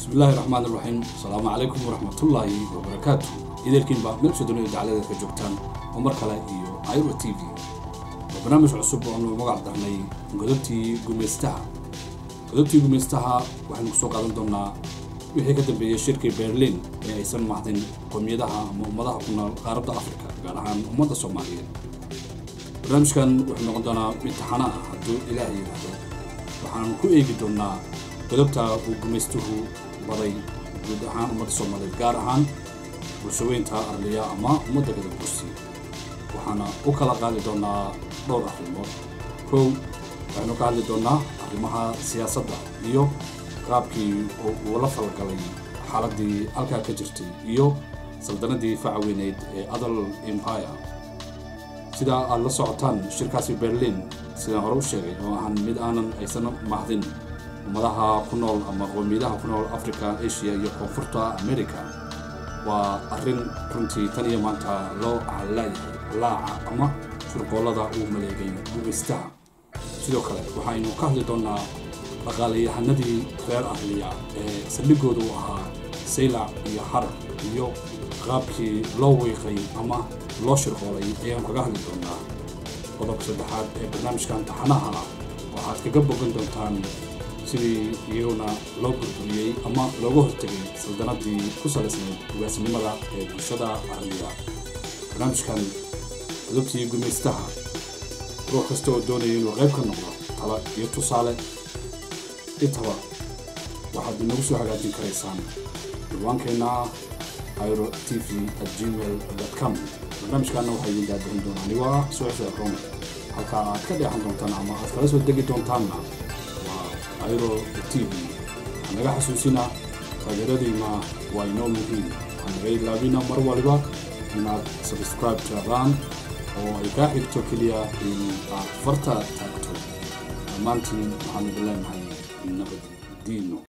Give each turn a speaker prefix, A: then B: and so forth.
A: bismillahi raxmaan iraxiim asalaamu calaykum waraxmatullaahi wabarakaatu idaelkiinba meelsha dunida dacaladeed ka joogtaan oo mar kale iyo iro t v waa barnaamij cusub oonu magac darnay godobtii gumaystaha godobtii gumaystaha waxaynu kusoo qaadan doonaa wixii ka dambeeyey shirkii berlin ee aysan mahdin qowmiyadaha ama ummadaha ku nool qaaradda afrika gaar ahaan ummadda soomaaliyeed barnaamijkan wuxuu noqon doonaa mid taxana ah hadduu ilaah yidhaahdo waxaan ku eegi doonaa godobta uu gumaystuhu baday guud ahaan ummadda soomaaliyeed gaar ahaan bulshaweynta arliya ama ummadda gadab kursi waxaana u kala qaadi doonaa dhowr arrimood kow waxaynu ka hadli doonaa arrimaha siyaasadda iyo qaabkii uu la falgalay xaaladdii halkaa ka jirtay iyo saldanadii facaweyneyd ee adal empire sidaa aad la socotaan shirkaasi berlin sidaan hore u sheegay oo ahan mid aanan aysan mahdin ummadaha ku nool ama qowmiyadaha ku nool africa asia iyo koonfurta america waa arrin runtii tan iyo maanta loo halaayahay laaca ama shurqoollada uu maleegay gugaystaha sidoo kale waxaynu ka hadli doonaa dhaqaalayahanadii reer ahliya ee saldhigooda u ahaa saylac iyo xarar iyo qaabkii loo wiiqay ama loo shirqoolay ayaan kaga hadli doonaa qodobka saddexaad ee barnaamijkan taxanaha ah waxaad kaga bogan doontaan sidii iyaguna loo burburiyey ama looga hortegay saldanadii ku salaysnayd ugaasnimada ee bulshada ahliya barnaamijkan godobtii gumaystaha ruux kasta oo doonaya inuu qayb ka noqdo tala iyo tusaale intaba waxaad inagu soo hagaajin karaysaan ciwaankeenna iro t v at gmail com barnaamijkaana waxaa idin daadarin doonaa anigoo ah suuxda rome halkaa aad ka dheexan doontaan ama aad kala soo degi doontaanna waa iro t v waxaa naga xasuusinaa taageeradiina waa inoo muhiim waxaa naga ilaabina mar waliba inaad subscribe tiradaan oo ay kaa xigto keliya in aad farta taagto dhammaantiin waxaan idin leenahay nabad diino